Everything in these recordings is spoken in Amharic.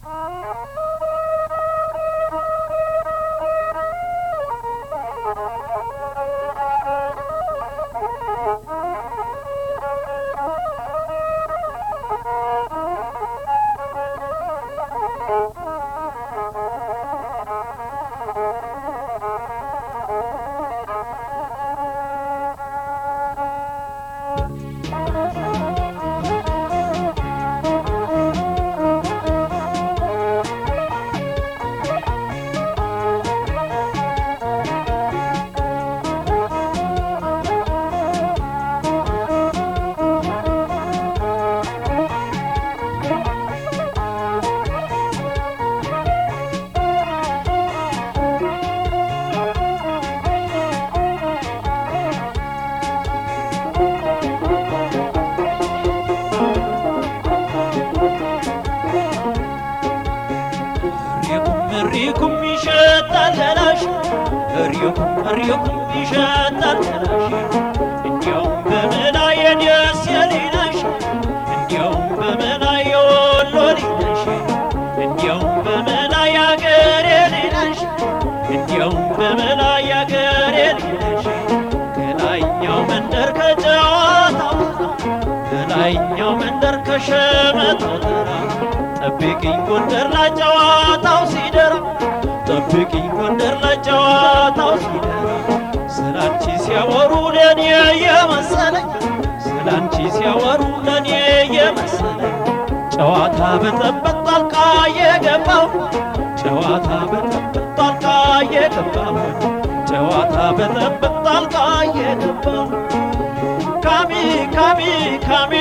እሪኩም ይሸጣል ገላሽ እሪኩም እሪኩም ይሸጣል ገላሽ እንዲያውም በመላ የደስ የሌለሽ እንዲያውም በመላ የወሎ ሌለሽ እንዲያውም በመላ ያገሬ ሌለሽ እንዲያውም በመላ ያገሬ ሌለሽ ከላይኛው መንደር ከጨዋታው ከላይኛው መንደር ከሸመታው ተራ ጠብቅኝ ጎንደር ላይ ጨዋታው ሲደራ ጠብቅኝ ጎንደር ላይ ጨዋታው ሲደራ ስላንቺ ሲያወሩ ለኔ የመሰለኝ ስላንቺ ሲያወሩ ለኔ የመሰለኝ ጨዋታ በጠበጥ ጣልቃ የገባው ጨዋታ በጠበጥ ጣልቃ የገባው ጨዋታ በጠበጥ ጣልቃ የገባው ካሚ ካሚ ካሚ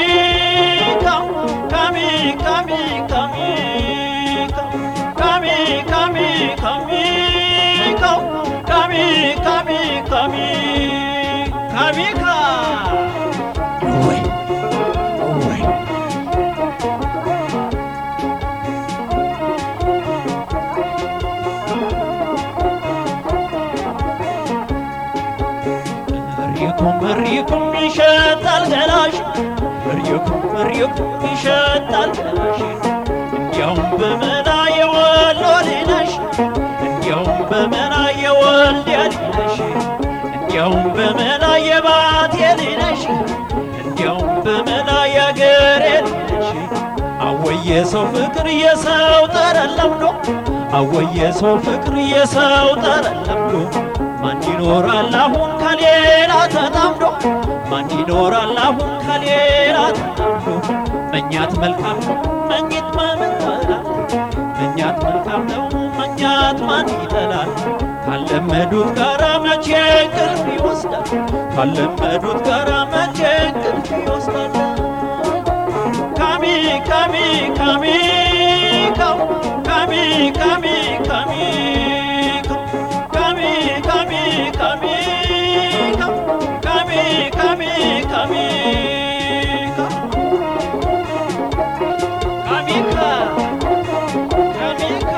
ካሚ ካሚ ካሚ ካሚ ካሚ ካሚ ካሚ ካሚ ካሚ ካሚ ካ ወይ ወይ እሪኩም እሪኩም ይሸጣል ገላሽ እሪኩም እሪኩም ይሸጣል ገላሽ እንዲያውም በመላ የወሎ ሌለሽ እንዲያውም በመላ የወልዲያ ሌለሽ እንዲያውም በመላ የባቴ ሌለሽ እንዲያውም በመላ ያገሬ ሌለሽ አወየ ሰው ፍቅር የሰው ጠረን ለምዶ አወየ ሰው ፍቅር የሰው ጠረን ለምዶ ማን ይኖራል አሁን ከሌላ ተጣምዶ ማን ይኖራል አሁን ከሌላ ተጣምዶ መኛት መልካም ነው መኝት ማን ይጠላል መኛት መልካም ነው መኛት ማን ይጠላል ካለመዱት ጋራ መቼ እንቅልፍ ይወስዳል ካለመዱት ጋራ መቼ እንቅልፍ ይወስዳል ካሚ ካሚ ካሚ ካሚ ካሚ ካሚ ካሚ ካሚ ካሚ ካሚ ካሚ ካሚ ካሚካ ካሚካ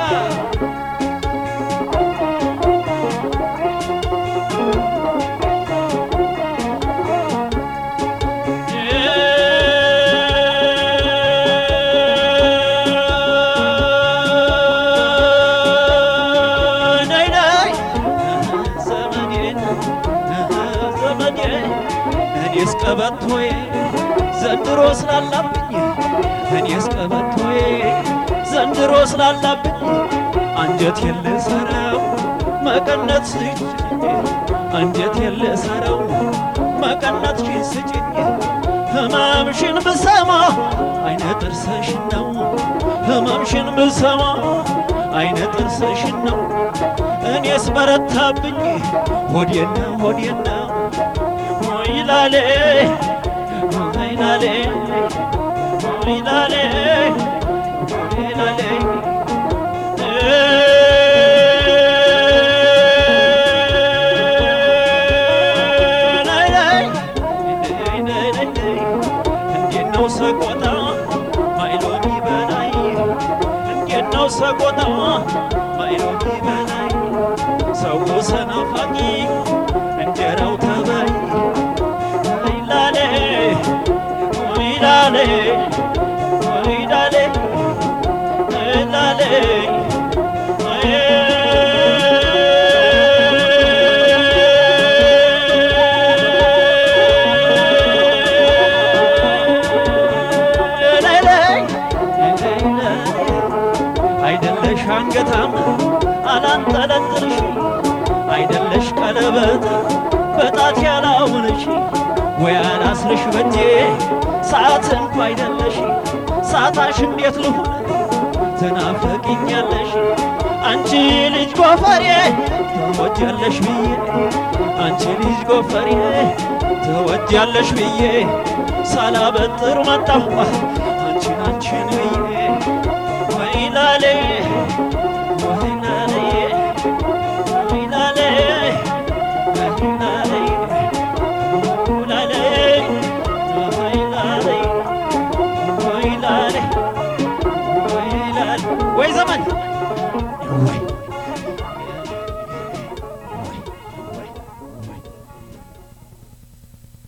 ነይ ነይ ዘመዴን ዘመዴ እኔስ ቀበቶዬ ዘንድሮ ስላላብኝ እኔስ ቀበቶዬ ዘንድሮ ስላላብኝ አንጀት የልሰረው መቀነት ስጭኝ አንጀት የልሰረው መቀነት ሽን ስጭኝ ህመምሽን ብሰማ አይነ ጥርሰሽን ነው ህመምሽን ብሰማ አይነ ጥርሰሽን ነው እኔስ በረታብኝ ሆዴና ሆዴና ይላሌ ይላሌ ይላሌ ይላሌ እንዴት ነው ሰቆጣ ማይሎሚ በላይ እንዴት ነው ሰቆጣ ማይሎሚ በላይ ሰው ሰናፋቂ እንጀራው ተበይ ይላሌ ይላሌ ይላሌ ይላሌ አንገታም አላንጠለጥልሽ አይደለሽ ቀለበት በጣት ያላውንሽ ወይ አላስርሽ በጄ ሰዓት እንኳ አይደለሽ ሳታሽ እንዴት ልሁን ትናፍቅኛለሽ አንቺ ልጅ ጎፈሬ ትወጃለሽ ብዬ አንቺ ልጅ ጎፈሬ ትወጃለሽ ብዬ ሳላበጥር መጣሁ አንቺን አንቺን ብዬ ወይላሌ ወይላሌ ወይላሌ ወይላሌ ወይላሌ ወይላሌ ወይላሌ ወይላሌ ወይ ዘመን ወይ